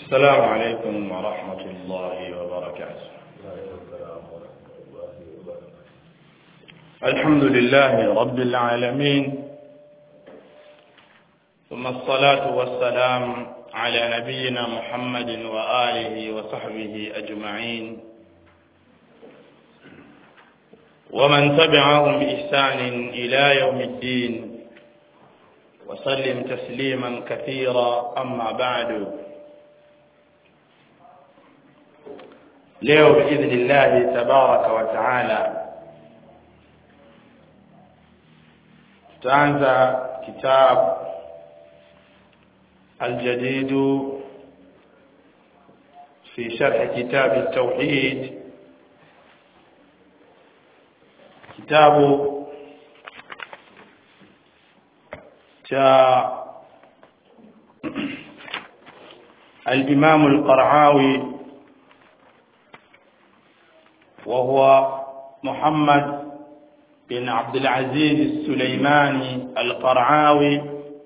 السلام عليكم ورحمة الله وبركاته الحمد لله رب العالمين ثم الصلاة والسلام على نبينا محمد وآله وصحبه أجمعين ومن تبعهم بإحسان إلى يوم الدين وسلم تسليما كثيرا أما بعد leo biidhnillahi tabaraka wa taala tutaanza kitab aljadidu fi sharhi kitabi tauhid kitabu cha الإمام القرعاوي وهو محمد بن عبد العزيز السليماني القرعاوي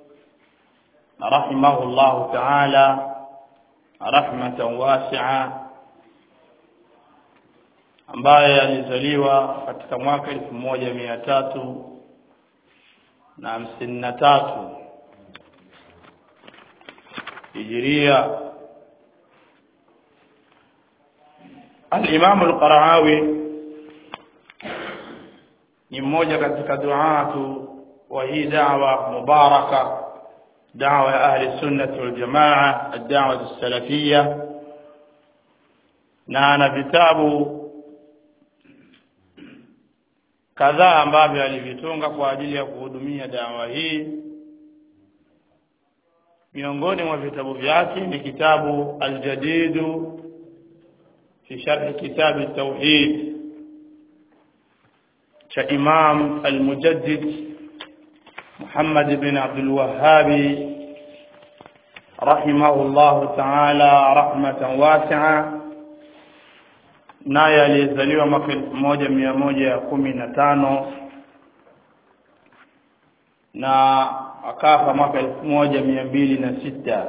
رحمه الله تعالى رحمة واسعة ambaye alizaliwa katika mwaka elfu moja mia tatu na hamsini na tatu hijiria Al-Imam Al-Qaraawi ni mmoja katika duatu wa hii da'wa mubaraka da'wa ya ahli sunnah wal jamaa ad-da'wa as-salafiyya na ana vitabu kadhaa ambavyo alivitunga kwa ajili ya kuhudumia dawa hii miongoni mwa vitabu vyake ni kitabu al-jadidu في شرح كتاب التوحيد كإمام المجدد محمد بن عبد الوهاب رحمه الله تعالى رحمة واسعة naye aliyezaliwa mwaka elfu moja mia moja kumi na tano na akafa mwaka elfu moja mia mbili na sita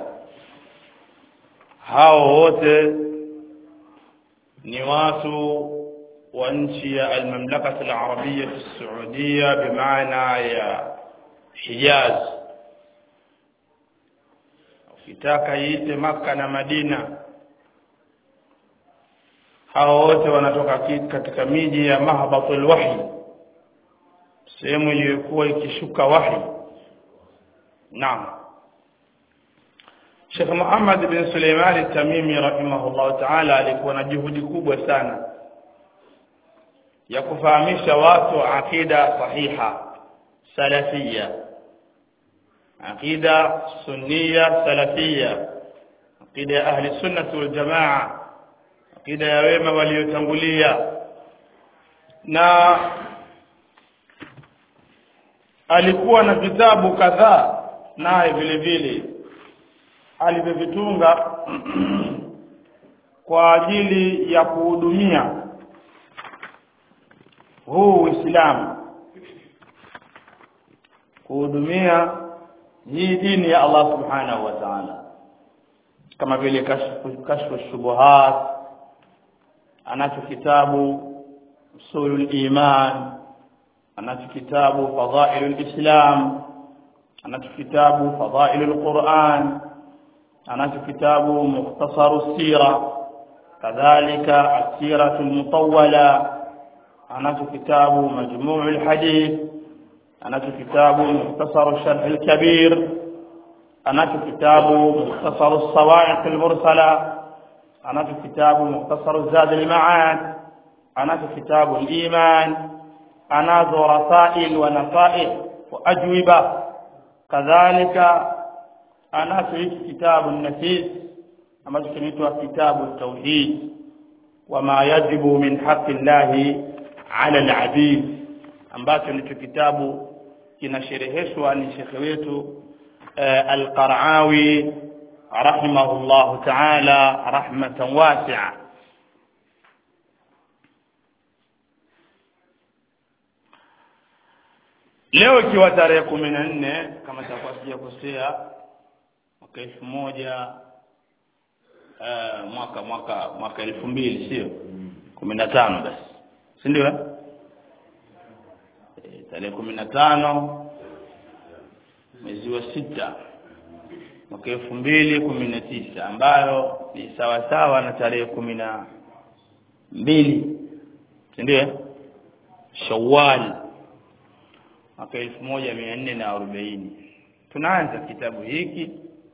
hao wote ni watu wa nchi ya almamlakati alarabia saudia bimaana ya hijaz ukitaka iite maka na madina hao wote wanatoka katika miji ya mahbatul wahi sehemu iliyokuwa ikishuka wahi naam Sheikh Muhammad bin Suleiman al-Tamimi rahimahullah ta'ala alikuwa na juhudi kubwa sana ya kufahamisha watu akida sahiha salafia akida sunniya salafia akida ya ahli sunnah wal jamaa akida ya wema waliotangulia na alikuwa na vitabu kadhaa naye vile vile alivyovitunga kwa ajili ya kuhudumia huu Uislamu kuhudumia hii dini ya Allah subhanahu wa ta'ala kama vile kashfu kashfu shubuhat anacho kitabu usulul iman anacho kitabu fadhailul islam anacho kitabu fadhailul quran anacho kitabu mukhtasaru sira kadhalika asiratu almutawwala anacho kitabu majmuu alhadith anacho kitabu mukhtasaru sharh alkabir anacho kitabu mukhtasaru alsawa'iq almursala anacho kitabu mukhtasaru zad alma'ad anacho kitabu aliman anazo rasail wa nasaih wa ajwiba kadhalika anacho hiki kitabu nafis ambacho kinaitwa kitabu tauhid wama yajibu min haqqi llahi ala alabid ambacho ndicho kitabu kinashereheshwa ni shekhe wetu al-Qaraawi rahimahullahu ta'ala rahmatan wasi'a leo ikiwa tarehe kumi na nne kama takuwa sijakosea mwaka elfu moja uh, mwaka mwaka mwaka elfu mbili sio kumi na tano basi si ndio eh? Eh, tarehe kumi na tano mwezi wa sita mwaka elfu mbili kumi na tisa ambayo ni sawa sawa na tarehe kumi na mbili si ndio eh? Shawwal mwaka elfu moja mia nne na arobaini tunaanza kitabu hiki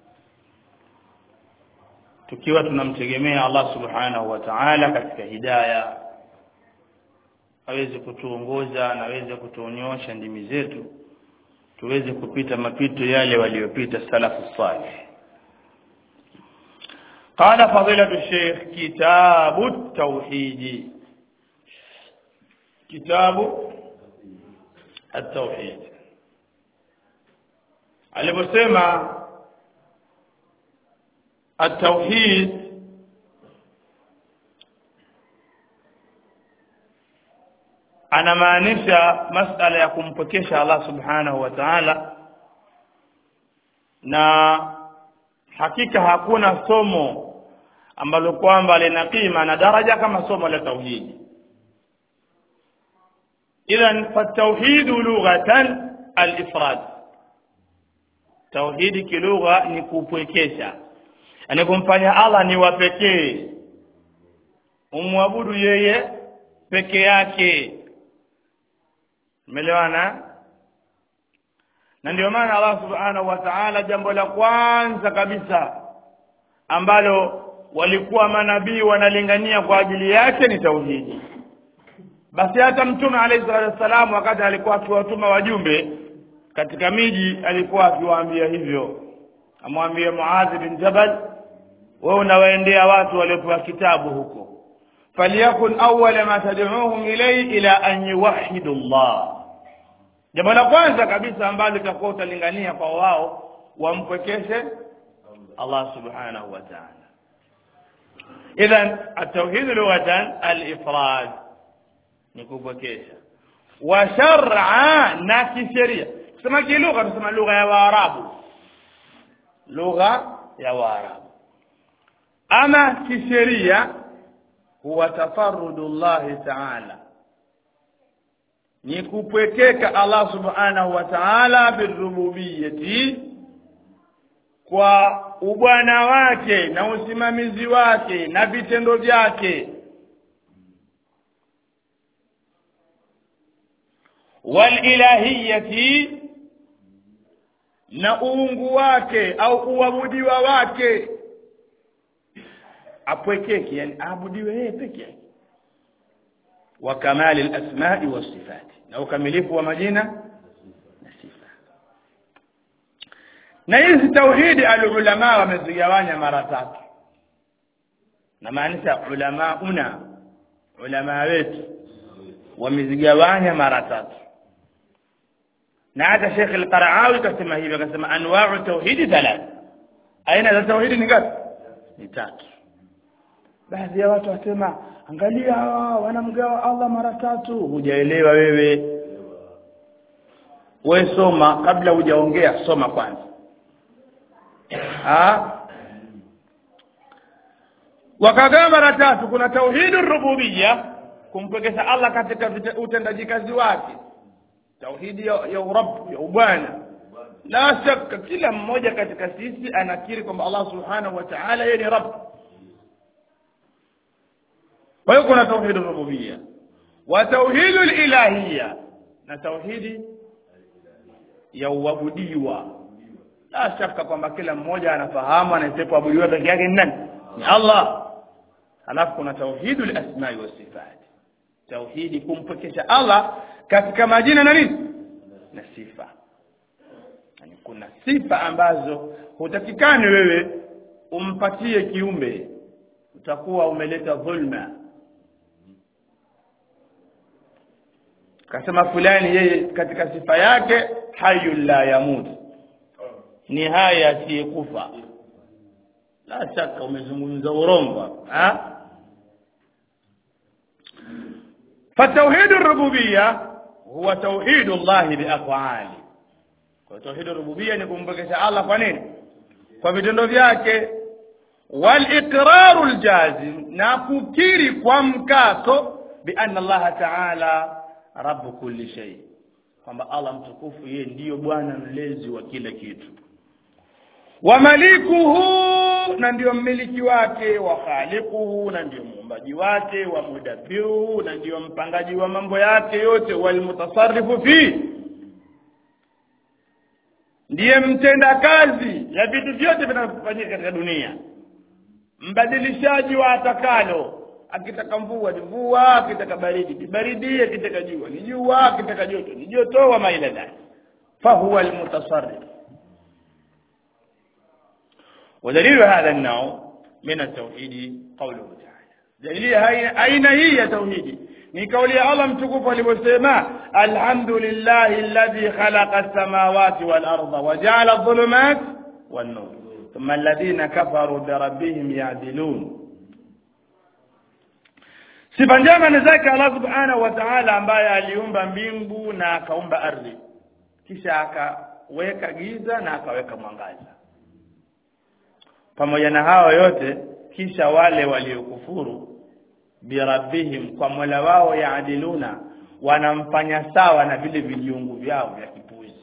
tukiwa tunamtegemea Allah subhanahu wa ta'ala katika hidaya aweze kutuongoza na aweze kutuonyosha ndimi zetu tuweze kupita mapito yale waliyopita salafu salih قال فضيلة الشيخ كتاب التوحيد كتاب التوحيد aliposema التوحيد anamaanisha masala ya kumpokesha Allah subhanahu wa ta'ala na hakika hakuna somo ambalo kwamba lina kima na daraja kama somo la tauhidi idhan fatauhid lughatan al-ifrad tauhidi kilugha ni kupwekesha yani kumfanya Allah ni wa pekee umwabudu yeye peke yake umeelewana na ndio maana Allah subhanahu wa ta'ala jambo la kwanza kabisa ambalo walikuwa manabii wanalingania kwa ajili yake ni tauhidi basi hata mtume alayhi salatu wasallam wakati alikuwa akiwatuma wajumbe katika miji alikuwa akiwaambia hivyo amwambie Muadh bin Jabal wewe unawaendea watu waliopewa kitabu huko faliyakun awwala ma tad'uhum ilayhi ila an yuwahhidu Allah jambo la kwanza kabisa ambalo litakuwa utalingania kwa wao wampwekeshe Allah subhanahu wa ta'ala idhan at-tauhid lughatan al-ifrad ni kupwekesha wa shar'a na kisheria kusema kilugha tusema lugha ya waarabu lugha ya waarabu ama kisheria huwa tafarrudullahi ta'ala ni kupwekeka Allah subhanahu wa ta'ala birububiyyati kwa ubwana wake na usimamizi wake na vitendo vyake walilahiyati na uungu wake au uabudiwa wake apwekeke yani aabudiwe yeye peke yake wa kamali alasma'i wasifati na ukamilifu wa majina na sifa na hizi tauhidi alulama wamezigawanya mara tatu na maanisha ulama una ulama wetu wamezigawanya mara tatu na hata Sheikh Al-Qaraawi kasema hivyo akasema anwa'u tauhidi thalath aina za tauhidi ni ngapi ni tatu baadhi ya watu wasema angalia hawa wanamgawa Allah mara tatu hujaelewa wewe we soma kabla hujaongea soma kwanza ah wakagawa mara tatu kuna tauhidu rububiyya kumpekesha Allah katika utendaji kazi wake tauhidi ya, ya urabb ya ubwana la shaka kila mmoja katika sisi anakiri kwamba Allah subhanahu wa ta'ala yeye ni rabb kwa hiyo kuna tauhid rububiyya wa tauhid ilahiyya na tauhidi ya uabudiwa la shaka kwamba kila mmoja anafahamu anayeabudiwa peke yake ni nani ni Allah alafu kuna tauhid al-asma'i was sifat tauhidi kumpekesha Allah katika majina na nini na sifa yani kuna sifa ambazo hutakikani wewe umpatie kiumbe utakuwa umeleta dhulma kasema fulani yeye katika sifa yake hayyul la yamut ni haya asiyekufa la shaka umezungumza urongo ha فتوحيد الربوبيه هو توحيد الله بافعاله kwa tauhid rububia ni kumpekesha Allah kwa nini kwa vitendo vyake waliqraru ljazim na kukiri kwa mkato bianna allaha taala rabu kulli shay kwamba allah mtukufu yeye ndiyo bwana mlezi wa kila kitu wa malikuhu na ndiyo mmiliki wake wa khaliquhu na ndiyo muumbaji wake wa mudabbiruhu na ndiyo mpangaji wa mambo yake yote walmutasarrifu fi ndiye mtenda kazi ya vitu vyote vinavyofanyika katika dunia mbadilishaji wa atakalo akitaka mvua ni mvua akitaka baridi ni baridi akitaka jua ni jua akitaka joto ni joto wa maila dhalik fahuwa almutasarrif ودليل هذا النوع من التوحيد قوله تعالى دليل أين هي توحيدي ni kauli ya Allah mtukufu alivyosema alhamdulillahi alladhi khalaqa as-samawati wal arda wa ja'ala adh-dhulumat wan nur thumma alladhina kafaru bi rabbihim ya'dilun sifa njema ni zake Allah subhanahu wa ta'ala ambaye aliumba mbingu na akaumba ardhi kisha akaweka giza na akaweka mwangaza pamoja na hao yote kisha wale waliokufuru birabbihim kwa mola wao yaadiluna wanamfanya sawa na vile viliungu vyao vya kipuzi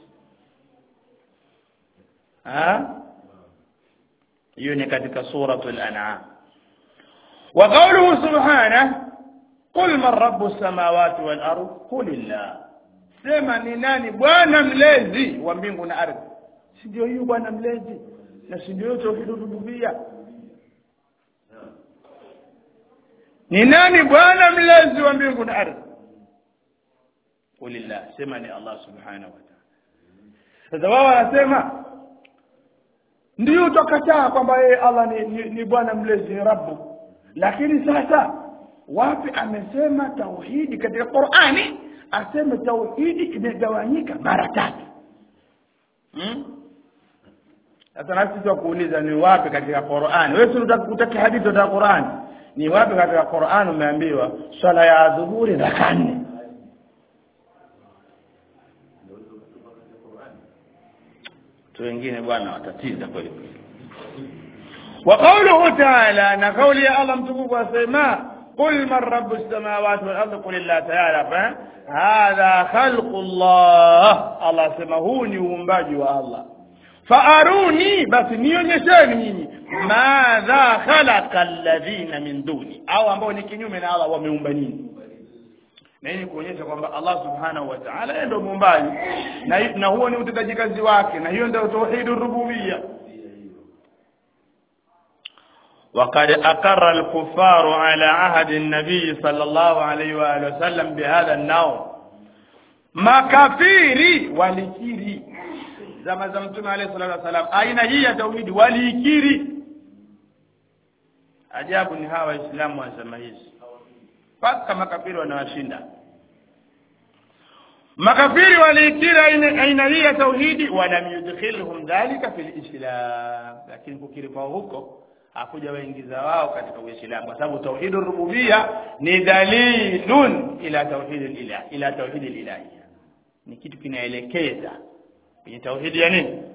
hiyo ni katika suratul an'am wa qawluhu subhanahu qul man rabbus samawati wal ard qulillah sema ni nani bwana mlezi wa mbingu na ardhi si ndio hiyo bwana mlezi na si ndio tauhid rububia ni nani bwana mlezi wa mbingu na ardhi qulillah sema ni Allah subhanahu wa ta'ala sasa wao wanasema ndio utakataa kwamba yeye Allah ni, ni, ni bwana mlezi ni rabbu lakini sasa wapi amesema tauhidi katika Qur'ani aseme tauhidi imegawanyika mara tatu hmm? sasa nasi tukuuliza ni wapi katika Qur'ani wewe unataka hadithi za Qur'ani ni wapi katika Qur'an umeambiwa swala ya dhuhuri raka nne tu wengine bwana watatiza kweli kweli wa qawluhu ta'ala na kauli ya Allah mtukufu asema قل من رب السماوات والارض قل الله تعالى هذا خلق الله الله سما هو ni uumbaji wa Allah faaruni basi nionyesheni nyinyi madha khalaqa alladhina min duni au ambao ni kinyume na Allah wameumba nini na hii kuonyesha kwamba Allah subhanahu wa ta'ala yeye ndio muumbaji na, na huo ni utendaji kazi wake na hiyo ndio tauhidur rububiyya وقد أقر الكفار على عهد النبي صلى الله عليه وآله وسلم بهذا النوع makafiri walikiri zama za mtume alayhi salatu wasalam aina hii ya tauhidi waliikiri ajabu ni hawa waislamu wa zama hizi mpaka makafiri wanawashinda makafiri waliikiri aina hii ya tauhidi walam yudkhilhum dhalika fil islam lakini kukiri kwao huko hakuja waingiza wao katika uislamu kwa sababu tauhid rububia ni dalilun ila tauhid ilah ila tauhid ilahia ni kitu kinaelekeza kwenye tauhidi ya nini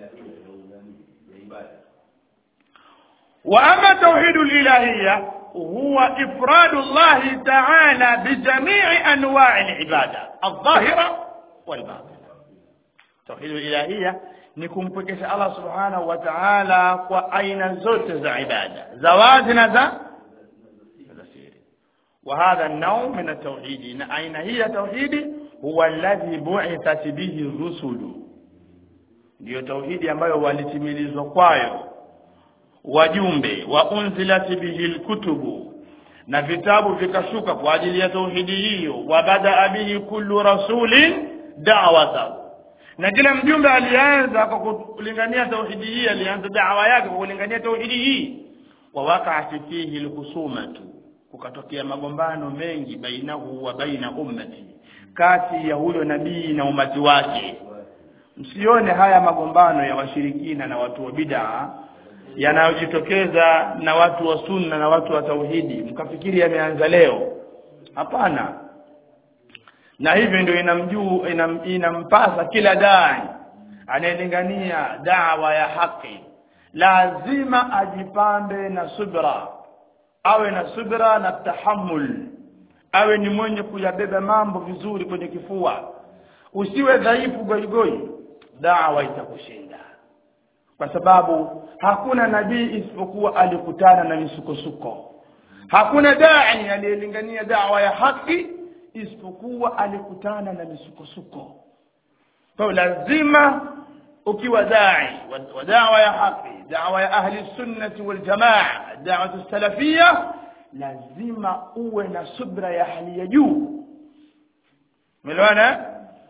wa ama tauhid ilahia huwa ifradu Allah ta'ala bijamii anwa'i al-ibada adh-dhahira wal-batina tauhid ilahia ni kumpwekesha Allah subhanahu wa ta'ala kwa aina zote za ibada za wazi na za siri wa hadha an-naw min at-tauhid na aina hii ya tauhidi huwa alladhi bu'ithat bihi rusulu ndio tauhidi ambayo walitimilizwa kwayo wajumbe wa unzilat bihi al-kutubu na vitabu vikashuka kwa ajili ya tauhidi hiyo wa bada bihi kullu rasulin da'watahu na kila mjumbe alianza kwa kulingania tauhidi hii alianza da'wa yake kwa kulingania tauhidi hii wa waqa'at fihi alhusumatu kukatokea magombano mengi bainahu wa baina ummati kati ya huyo nabii na umati wake msione haya magombano ya washirikina na watu wa bid'a yanayojitokeza na watu wa sunna na watu wa tauhidi mkafikiri yameanza leo hapana na hivyo ndio inamjuu inam, inampasa kila dai anayelingania dawa ya haki lazima ajipambe na subra awe na subra na tahammul awe ni mwenye kuyabeba mambo vizuri kwenye kifua usiwe dhaifu goigoi dawa itakushinda kwa sababu hakuna nabii isipokuwa alikutana na misukosuko hakuna dai aliyelingania dawa ya haki isipokuwa alikutana na misukosuko kwa lazima ukiwa dai wa dawa ya haki dawa ya ahli sunnati wal jamaa dawa salafia lazima uwe na subra ya hali ya juu umeelewana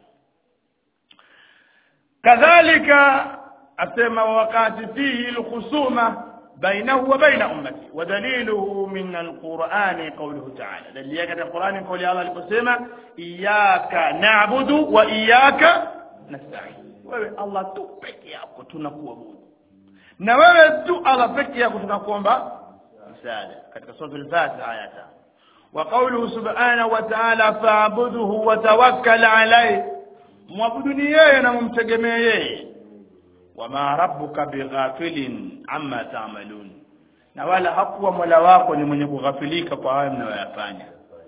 kadhalika asema wakati fihi alkhusuma bainahu wa baina ummati wa daliluhu min alqur'ani qawluhu ta'ala dalili yake katika Qur'ani kauli Allah aliposema iyyaka na'budu wa iyyaka nasta'in wewe Allah tu peke yako tunakuabudu na wewe tu Allah peke yako tunakuomba msaada katika sura al-Fatiha aya 5 wa qawluhu subhanahu wa ta'ala fa'budhu wa tawakkal alayhi mwabuduni yeye na mumtegemee yeye wama rabbuka bighafilin amma ta'malun na wala hakuwa mola wako ni mwenye kughafilika kwa hayo mnayoyafanya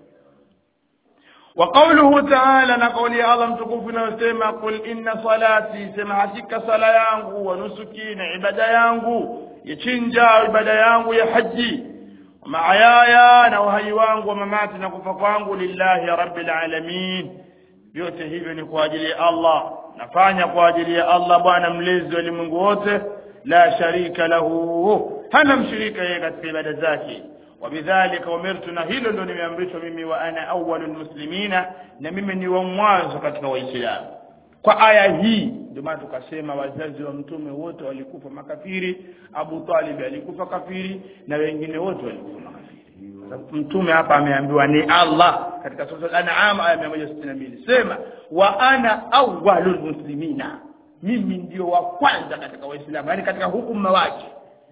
wa qawluhu ta'ala na kauli ya Allah mtukufu inayosema qul inna salati sema hakika sala yangu wa nusuki na ibada yangu ya chinja ibada yangu ya haji maayaya na uhai wangu wa mamati na kufa kwangu lillahi rabbil alamin vyote hivyo ni kwa ajili ya Allah nafanya kwa ajili ya Allah bwana mlezi wa ulimwengu wote la sharika lahu hana mshirika yeye katika ibada zake wabidhalika umirtu na hilo ndo nimeamrishwa mimi wa ana awwalul muslimina na mimi ni wa mwanzo katika waislamu kwa aya hii ndio maana tukasema wazazi wa mtume wote walikufa makafiri Abu Talib alikufa kafiri na wengine wote walikufa makafiri mtume hapa ameambiwa ni Allah katika sura al-an'am aya 162 sema wa ana awwalul muslimina mimi ndio wa kwanza katika waislamu yani katika hukumu wake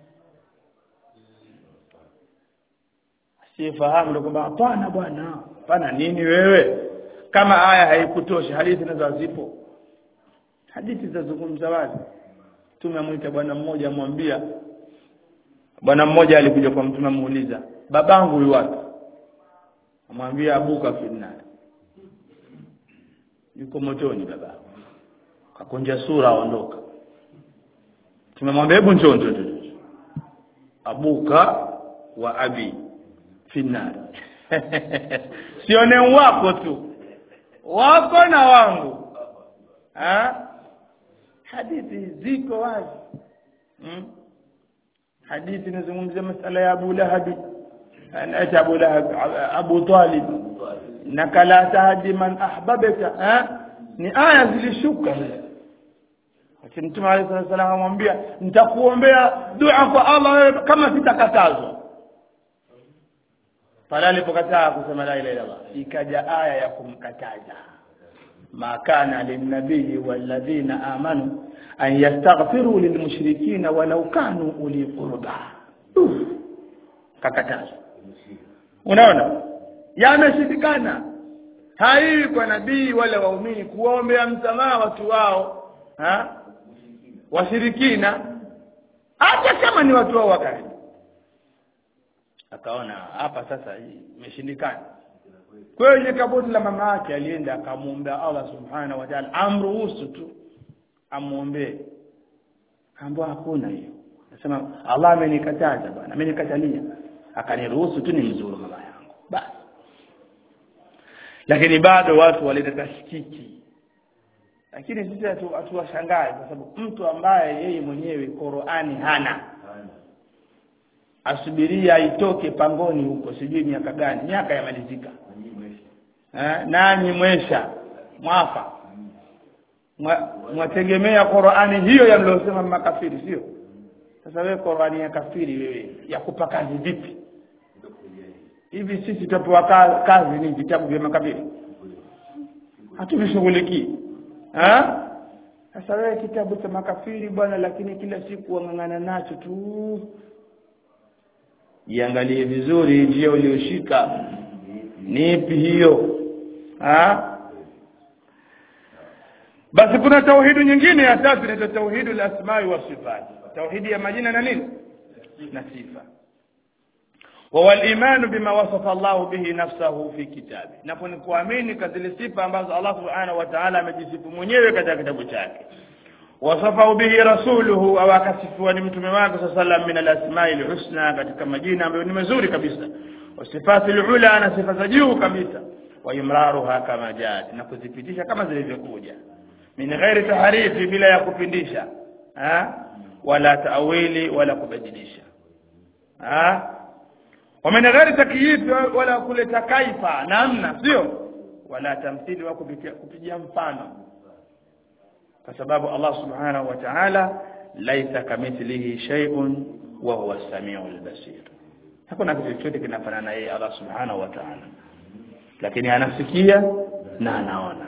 sifahamu ndio kwamba hapana bwana hapana nini wewe kama aya haikutoshi hadithi nazo zipo hadithi zazungumza wazi tumemwita bwana mmoja amwambia bwana mmoja alikuja kwa mtume amuuliza babangu yu wapi amwambia abuka finnar yuko motoni baba kakunja sura aondoka tumemwambia hebu njoo njoo njoo abuka wa abi finnar sione wako tu wako na wangu ha? hadithi ziko wazi hmm? hadithi inazungumzia masala ya Abu Lahab anaita Abu Lahab Abu Talib naka la tahdi man ahbabaka ha? ni aya zilishuka lakini Mtume عليه الصلاه والسلام amwambia nitakuombea dua kwa Allah kama sitakatazwa pale alipokataa kusema la ilaha illallah ikaja aya ya kumkataza ma kana linnabii walladhina amanu an yastaghfiru lilmushrikina walau kanu uli qurba kakatazwa unaona yameshindikana hai kwa nabii wala waumini kuombea msamaha watu wao ha washirikina hata kama ni watu wao wakati akaona hapa sasa imeshindikana kwa hiyo kaburi la mama yake alienda akamwombea Allah subhanahu wa ta'ala amruhusu tu amwombee ambao hakuna hiyo nasema Allah amenikataza bwana amenikatalia akaniruhusu tu nimzuru mama yangu basi lakini bado watu waleta tashkiki lakini sisi hatuwashangae kwa sababu mtu ambaye yeye mwenyewe Qur'ani hana asubiria itoke pangoni huko sijui miaka gani miaka yamalizika eh nani mwesha mwafa mwategemea Qur'ani hiyo yaliyosema makafiri sio sasa wewe Qur'ani ya kafiri wewe ya kupa kazi vipi hivi sisi tutapewa kazi ni vitabu vya makafiri hatuvishughulikii eh sasa wewe kitabu cha makafiri bwana lakini kila siku wang'ang'ana nacho tu jiangalie vizuri njia ulioshika ni ipi hiyo ha basi kuna tauhidi nyingine ya tatu inaitwa tauhidu lasmai wa sifati tauhidi ya majina na nini na sifa وهو الإيمان بما وصف الله به نفسه في كتابه نكون kuamini kadhili sifa ambazo Allah subhanahu wa ta'ala amejisifu mwenyewe katika kitabu chake wasafahu bihi rasuluhu au akasifiwa ni mtume wake sallam min alasma'i alhusna katika majina ambayo ni mazuri kabisa wasifati alula na sifa za juu kabisa wa imraruha kama jat na kuzipitisha kama zilivyokuja min ghairi taharifi bila ya kupindisha ha wala taawili wala kubadilisha ha ومن غير تكييف ولا kuleta kaifa namna sio wala tamthili wa kupigia mfano kwa sababu Allah subhanahu wa ta'ala laisa kamithlihi shay'un wa huwa as-sami'ul basir hakuna kitu chochote kinafanana yeye Allah subhanahu wa ta'ala lakini anasikia na anaona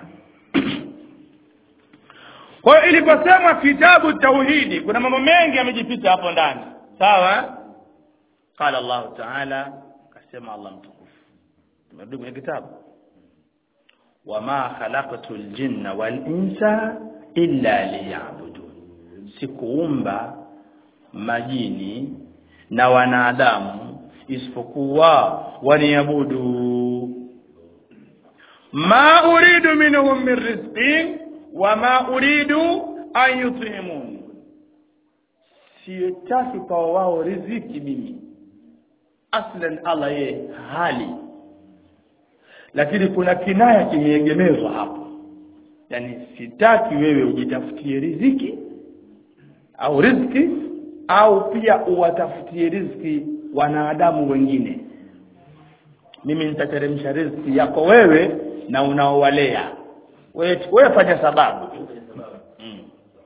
kwa hiyo iliposemwa kitabu tauhidi kuna mambo mengi yamejificha hapo ndani sawa قال الله تعالى كما الله متكف tumerudi kwenye kitabu wama khalaqtul jinna wal insa illa liya'budun sikuumba majini na wanadamu isipokuwa waniabudu ma uridu minhum min rizqin wama uridu an yut'imun sitaki kwa wao riziki mimi aslan Allah yeye hali lakini kuna kinaya kimeegemezwa hapo yani sitaki wewe ujitafutie riziki au riziki au pia uwatafutie riziki wanadamu wengine mimi nitateremsha riziki yako wewe na unaowalea wewe wewe fanya sababu mm.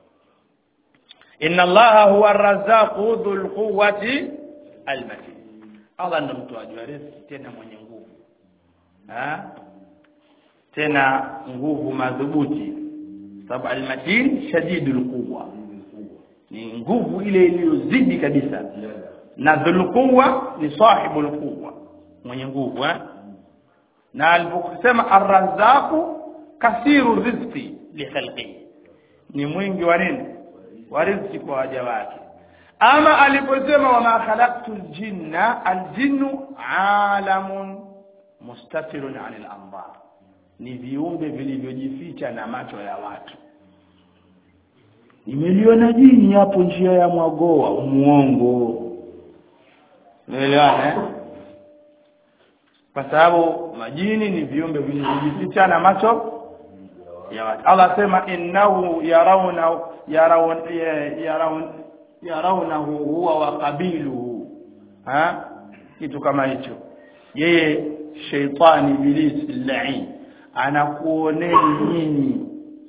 inna allaha huwa arrazzaqu dhul quwwati almatin Allah ndo mtoaji wa riziki tena mwenye nguvu ha? tena nguvu madhubuti sababu almatin shadidul quwwa ni nguvu ile iliyozidi kabisa na dhul quwwa ni sahibul quwwa mwenye nguvu eh? na aliposema arrazzaqu kasiru rizqi li khalqihi ni mwingi wa nini wa riziki kwa waja wake ama aliposema wama khalaqtu ljinna aljinnu alamun mustatirun anil anbar ni viumbe vilivyojificha na macho ya watu nimeliona jini hapo njia ya mwagoa umuongo unaelewana eh? kwa sababu majini ni viumbe vilivyojificha na macho ya watu Allah sema innahu yarawna yarawun yarawun yarawnahu huwa wa qabiluhu ha kitu kama hicho yeye sheitani ibilisi lain anakuoneni nyinyi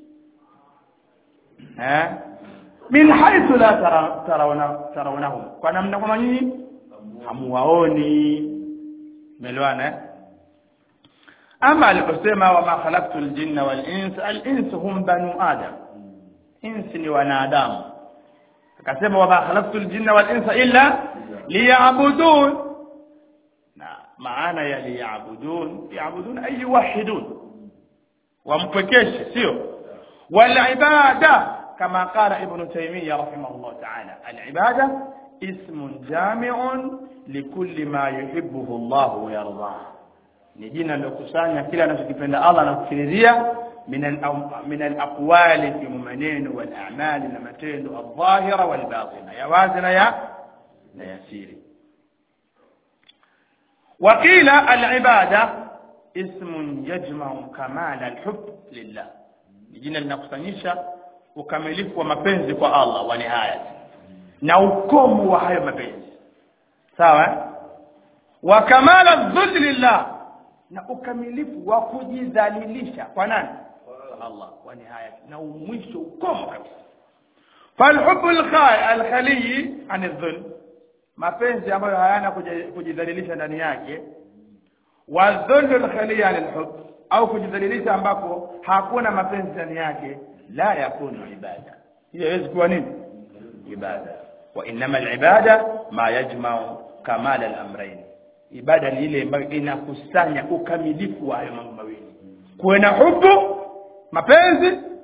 eh min haythu la tarawna tarawnahum kwa namna kama nyinyi hamuwaoni melwana eh ama aliposema wama khalaqtu aljinna wal insa al insu hum banu adam insi ni wanadamu akasema wama khalaqtu aljinna wal insa illa liya'budun na maana ya liya'budun ya'budun ay yuwahhidun wampekeshe sio wal ibada kama qala ibn taymiyyah rahimahullah ta'ala al ibada ismun jami'un likulli ma yuhibbuhu Allah wa yardah ni jina lilokusanya kila anachokipenda Allah na kufikiria min al min al aqwali fi maneno wal a'mali na matendo adh-dhahira wal batina ya wazi na ya na yasiri وقيل العباده اسم يجمع كمال الحب لله jina linakusanyisha ukamilifu wa mapenzi kwa Allah wa nihaya na ukomo wa hayo mapenzi sawa wa kamala dhulli lillah na ukamilifu wa kujidhalilisha kwa nani kwa Allah wa nihaya na mwisho ukomo kabisa falhubbu alkhali an dhulm mapenzi ambayo hayana kujidhalilisha ndani yake wa dhullu alkhali an alhub au kujidhalilisha ambako hakuna mapenzi ndani yake la yakunu ibada hiyo haiwezi kuwa nini ibada wa inma alibada ma yajma'u kamal al-amrayn ibada ni ile ambayo inakusanya ukamilifu wa hayo mambo mawili kuwe na hubu mapenzi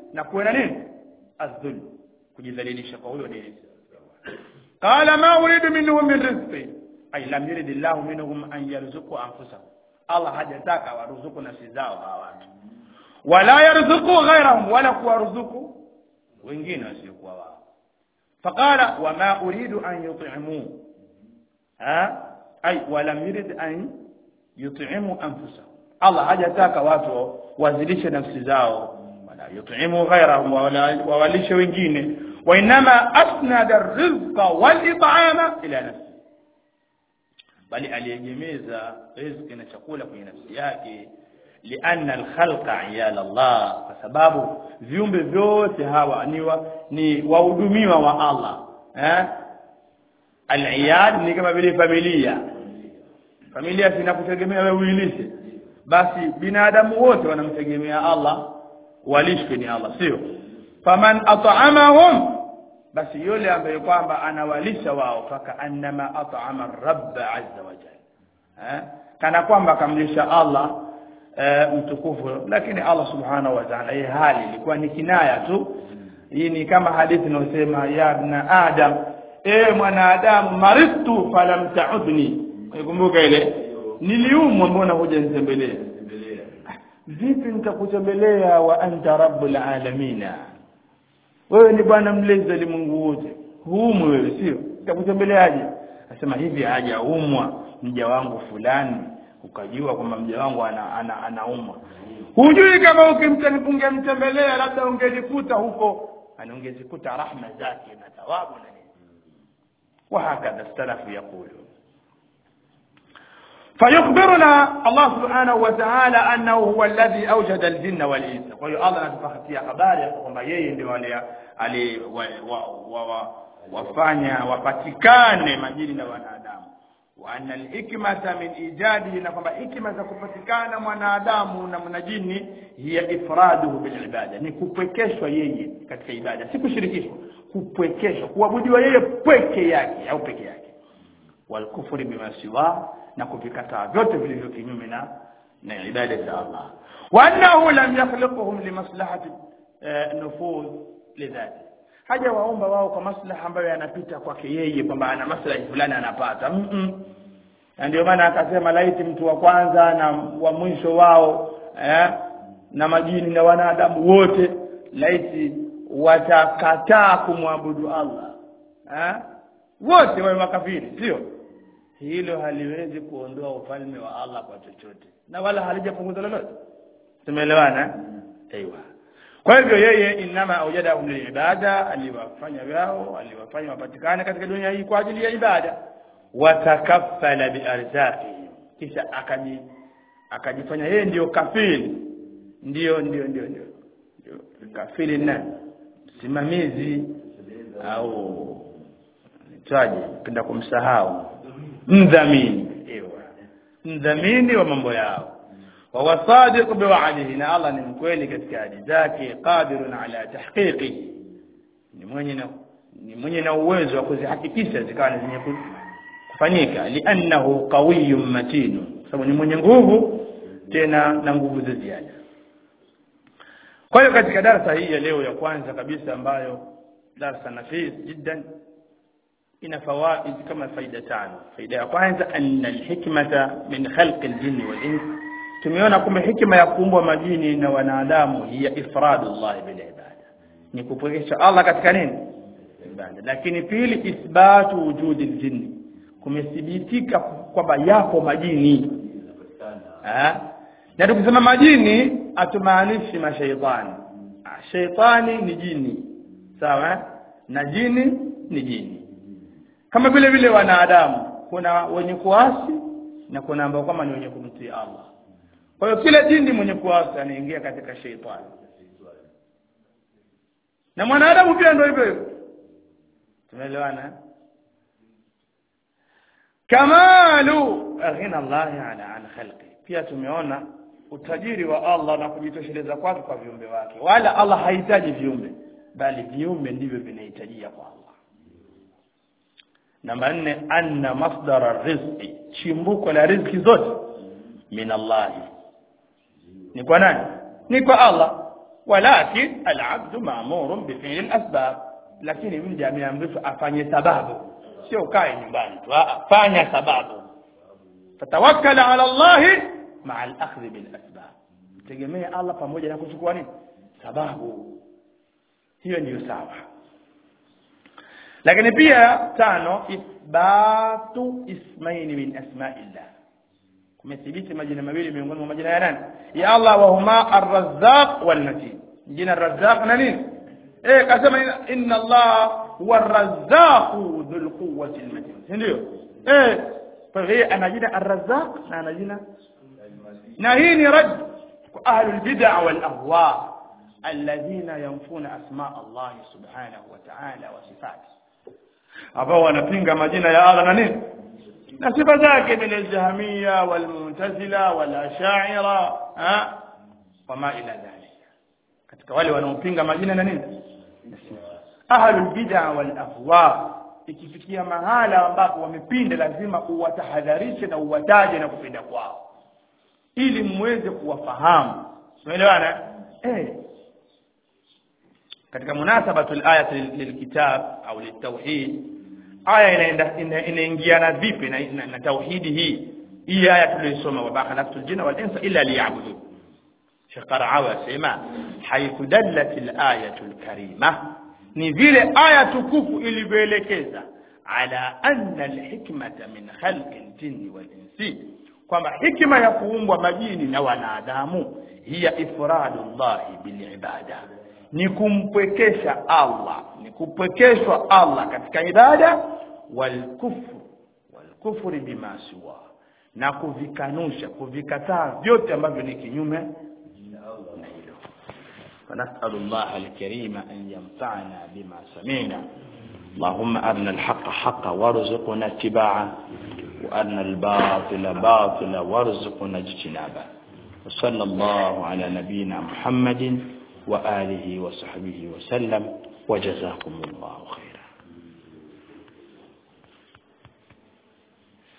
na kuwe na nini adhul kujidhalilisha kwa huyo dini qala ma uridu minhum min rizqi ay lam yurid Allah minhum an yarzuqu anfusahum Allah hajataka waruzuku nafsi zao hawa watu wala yarzuqu ghayrahum wala kuwarzuku wengine wasiokuwa wao faqala wama uridu an yut'imu ha ay walam yurid an yut'imu anfusahum Allah hajataka watu wazilishe nafsi zao wala yut'imu ghayrahum wala wawalishe wengine wa inma asnada ar-rizqa wal it'ama ila nafsi bali aliegemeza riziki na chakula kwenye nafsi yake lianna alkhalqa iyal Allah kwa sababu viumbe vyote hawa ni wa, ni wahudumiwa wa Allah eh aliyad ni kama vile familia familia zinakutegemea wewe uilishe basi binadamu wote wanamtegemea Allah walishwe ni Allah sio faman at'amahum basi yule ambaye kwamba anawalisha wao faka annama at'ama rabb azza wa jalla eh kana kwamba akamlisha Allah e, mtukufu lakini Allah subhanahu wa ta'ala hii hali ilikuwa ni kinaya tu hii ni kama hadithi inayosema ya ibn adam e mwanadamu maritu falam ta'udni ukumbuka ile niliumwa mbona huja nitembelea vipi nitakutembelea wa anta rabbul alamina wewe ni bwana mlezi ulimwengu wote huumwe wewe sio nitakutembeleaje nasema hivi hajaumwa mja wangu fulani ukajua kwamba mja wangu ana, ana, anaumwa hujui kama ukimtemtembelea labda ungelikuta huko ana ungezikuta rahma zake na thawabu na nini وهكذا السلف يقولون فيخبرنا الله سبحانه وتعالى أنه هو الذي أوجد الجن والإنس kwa hiyo Allah anatupatia habari ya kwamba yeye ndio ali wafanya wapatikane majini na wanadamu wa anna alhikmata min ijadihi na kwamba hikma za kupatikana mwanadamu na mwanajini hiya ifraduhu bil ibada ni kupwekeshwa yeye katika ibada si kushirikishwa kupwekeshwa kuabudiwa yeye pweke yake au peke yake wal kufri bima siwa na kuvikataa vyote vilivyo kinyume na na ibada za Allah wa annahu lam yakhluquhum limaslahati nufudh lidhati haja waomba wao kwa maslaha ambayo yanapita kwake yeye kwamba ana maslahi fulani anapata mm -mm. na ndio maana akasema laiti mtu wa kwanza na wa mwisho wao eh, na majini na wanadamu wote laiti watakataa kumwabudu Allah eh? wote wawe makafiri sio hilo haliwezi kuondoa ufalme wa Allah kwa chochote na wala halijapunguza lolote tumeelewana aiwa kwa hivyo yeye inama aujadahum lilibada aliwafanya wao aliwafanya wapatikane katika dunia hii kwa ajili ya ibada watakaffala biarzaqihim kisha akaji akajifanya yeye ndio kafili ndio ndio ndio ndio kafili na simamizi au nitaje penda kumsahau mdhamini ewa mdhamini wa mambo yao wa wasadiq biwa'dihi na Allah ni mkweli katika ahadi zake qadirun ala tahqiqi ni mwenye na ni mwenye na uwezo wa kuzihakikisha zikawa ni zenye kufanyika li'annahu qawiyyun matin sababu ni mwenye nguvu tena na nguvu za ziada kwa hiyo katika darasa hii ya leo ya kwanza kabisa ambayo darasa nafis jiddan ina fawaid kama faida tano faida ya kwanza anna alhikmata min khalqi aljinni wal ins tumeona kumbe hikma ya kuumbwa majini na wanadamu hiya ifradullah bil ibada ni kupwekesha Allah katika nini ibada lakini pili ithbatu wujudi aljinni kumethibitika kwamba yapo majini ha? na tukisema majini hatumaanishi mashaitani shaitani ni jini sawa na jini ni jini kama vile vile wanadamu kuna wenye kuasi na kuna ambao kama ni wenye kumtii Allah kwa hiyo kila jini mwenye kuasi anaingia katika shaitani na mwanadamu pia ndio hivyo hivyo tumeelewana kamalu ghina Allah ala an khalqi pia tumeona utajiri wa Allah na kujitosheleza kwake kwa viumbe wake wala Allah hahitaji viumbe bali viumbe ndivyo vinahitajia kwa Allah namba nne anna masdara rizqi chimbuko la riziki zote min Allah ni kwa nani ni kwa Allah walakin alabdu maamurun bifili lasbab lakini mja ameamrishwa afanye sababu sio kae nyumbani tu fanya sababu fatawakkala ala llahi maa alakhdhi bilasbab tegemee allah pamoja na kuchukua nini sababu hiyo ndiyo sawa lakini pia tano ithbatu ismaini min asmaillah kumethibiti majina mawili miongoni mwa majina ya nani ya allah wahuma arrazaq walmatin jina arrazaq na nini eh kasema inna allah huwa arrazzaqu dhul quwwati almatin ndio eh kwa hiyo ana jina arrazzaq na ana jina na hii ni rad kwa ahlul bid'a wal ahwa alladhina yanfuna asma allah subhanahu wa ta'ala wa sifatihi ambao wanapinga majina ya Allah na nini na sifa zake min aljahmiya walmu'tazila walashaira wama ila dhalika katika wale wanaopinga majina na nini ahlul bid'a wal ahwa ikifikia mahala ambapo wamepinda lazima uwatahadharishe na uwataje na kupinda kwao ili muweze kuwafahamu umeelewana eh katika munasabatul ayat lilkitab au litauhid aya inaenda inaingiana vipi na, na, na tauhidi hii hii aya tuliyosoma wa khalaqtul jinna wal insa illa liya'budun Sheikh Qara'awi asema haythu dallat al-ayatu al-karima ni vile aya tukufu ilivyoelekeza ala anna al-hikmata min khalqi al-jinni wal insi kwamba hikma ya kuumbwa majini na wanadamu hiya ifradullahi bil ibada ni kumpwekesha Allah ni kupwekeshwa Allah katika ibada wal kufru wal kufri bima siwa na kuvikanusha kuvikataa vyote ambavyo ni kinyume na hilo فنسأل الله الكريم أن ينفعنا بما سمعنا اللهم أرنا الحق حقا وارزقنا اتباعه وأرنا الباطل باطلا وارزقنا اجتنابه وصلى الله على نبينا محمد وآله وصحبه وسلم وجزاكم الله خيرا